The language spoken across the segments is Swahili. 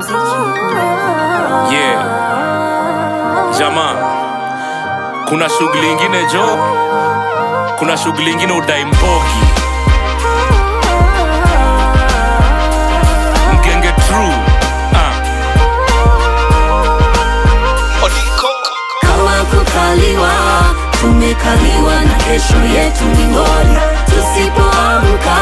Yeah. Jamaa, kuna shughuli ingine jo, kuna shughuli ingine udai mbogi mgenge true ah. kama kukaliwa tumekaliwa na kesho yetu ni ngori tusipoamka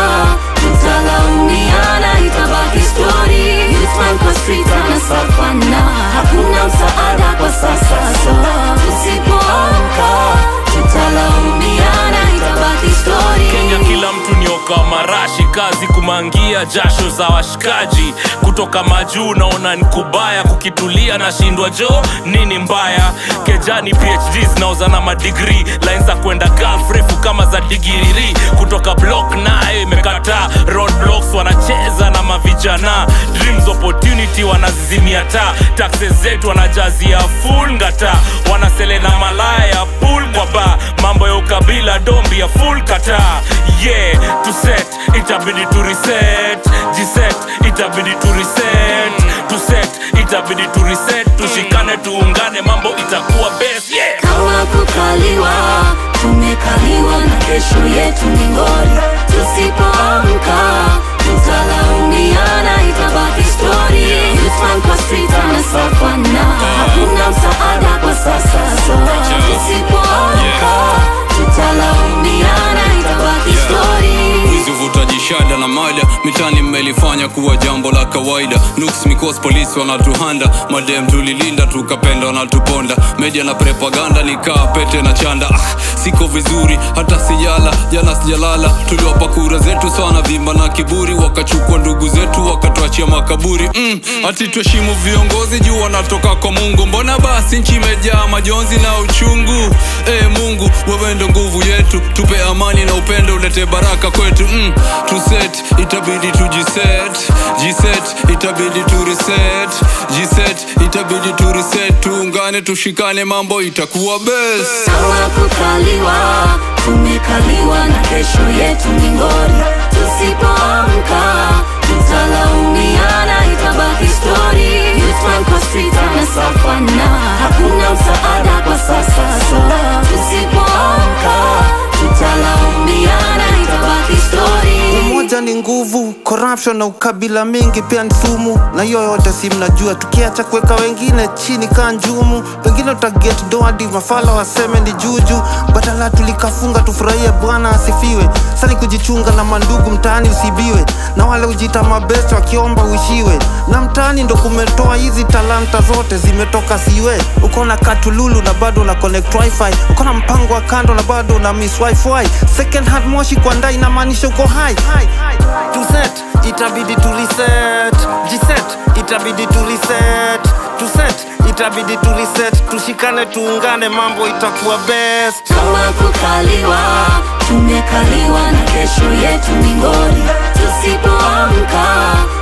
tutalaumiana itabaki stori Youthman kwa street anasafana hakuna msaada kwa sasa so tusipoamka tutalaumiana itabaki stori Kenya kila mtu nioka marashi kazi kumangia jasho za washikaji kutoka majuu naona ni kubaya kukitulia na shindwa jo nini mbaya kejani phd zinaoza na madigri line za kwenda gulf refu kama za digiriri kutoka block nayo imekataa roadblocks wanacheza na mavijana dreams opportunity wanazizimia taa taxes zetu wanajazia full ngata wanasele na malaya ya pool kwa ba mambo ya ukabila dombi ya full kata yeah to set itabidi to reset jiset itabidi to reset to set itabidi to reset tushikane tuungane mambo itakuwa best yeah kama kukaliwa tumekaliwa na kesho yetu ni ngori tusipoamka tutalaumiana itabaki stori Youthman kwa street anasafana hakuna msaada kwa sasa so tusipoamka tutalaumiana itabaki stori wizi uvutaji shada na mada mitani mmelifanya kuwa jambo la kawaida nuks mikos polisi wanatuhanda madem tulilinda tukapenda wanatuponda media na propaganda nikaa pete na chanda ah, siko vizuri hata sijala jana sijalala tuliwapa kura zetu sana vimba na kiburi wakachukua ndugu zetu wakatuachia makaburi mm, ati tuheshimu viongozi juu wanatoka kwa mungu mbona basi nchi imejaa majonzi na uchungu e mungu wewe ndo nguvu yetu tupe amani na upendo ulete baraka kwetu mm, tuset itabidi tujiset jiset itabidi tureset jiset itabidi tureset tuungane tushikane mambo itakuwa best kama kukaliwa tumekaliwa na kesho yetu ni ngori tusipoamka tutalaumiana itabaki stori Youthman kwa street anasafana hakuna msaada kwa sasa so tusipoamka tutalaumiana itabaki stori umoja ni nguvu corruption na ukabila mingi pia ni sumu na hiyo yote si mnajua tukiacha kuweka wengine chini kaa njumu pengine utaget doadi mafala waseme ni juju badala tulikafunga tufurahie bwana asifiwe sani kujichunga na mandugu mtaani usibiwe na wale ujita mabest wakiomba uishiwe na mtaani ndo kumetoa hizi talanta zote zimetoka siwe uko na katululu na bado na connect wifi uko na mpango wa kando na bado na miss wifi second hand moshi kwa ndai inamaanisha uko high to set itabidi to reset jiset itabidi to reset to set itabidi to reset tushikane tuungane mambo itakuwa best kama kukaliwa tumekaliwa na kesho yetu ni ngori tusipoamka